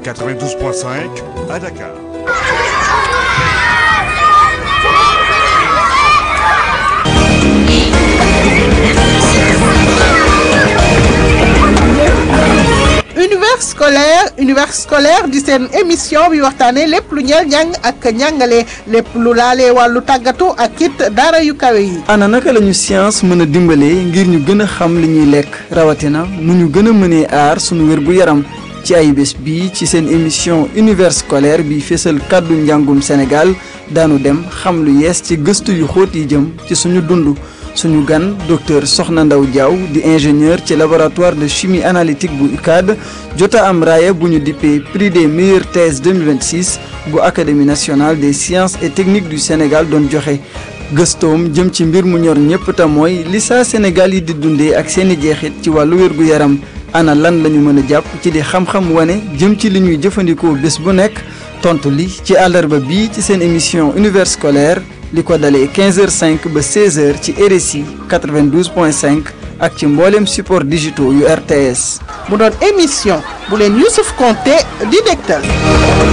92.5 à Dakar. univers scolaire univers scolaire di seen émission bi waxtaanee lépp lu ñeel njàng ak njàngale lépp lu laalee wàllu tàggatu ak it daara yu kawe yi. ana naka la ñu science mën a dimbalee ngir ñu gën a xam li ñuy lekk rawatina nu ñu gën a mënee aar sunu wér gu yaram ci ay bés bii ci seen émission univers scolaire bi fésal kàddu njàngum Sénégal daanu dem xam lu yees ci gëstu yu xóot yi jëm ci suñu dund. suñu gan docteur Soxna Ndaw Diaw di ingénieur ci laboratoire de chimie analytique bu UCAD jota am raaya bu ñu dippee prix des meilleures thèses 2026 bu académie nationale des sciences et techniques du Sénégal doon joxe gëstoom jëm ci mbir mu ñor ñëpp te mooy li saa Sénégal yi di dundee ak seeni jeexit ci wàllu wér-gu-yaram ana lan la ñu mën a jàpp ci di xam-xam wane jëm ci li ñuy jëfandikoo bés bu nekk tontu li ci àllarba bii ci seen émission univers scolaire li ko dalee 15h05 ba 16h ci RSI 92.5 ak ci mboolem support digitaux yu RTS. mu doon émission bu leen Youssouf Konté di dégtal.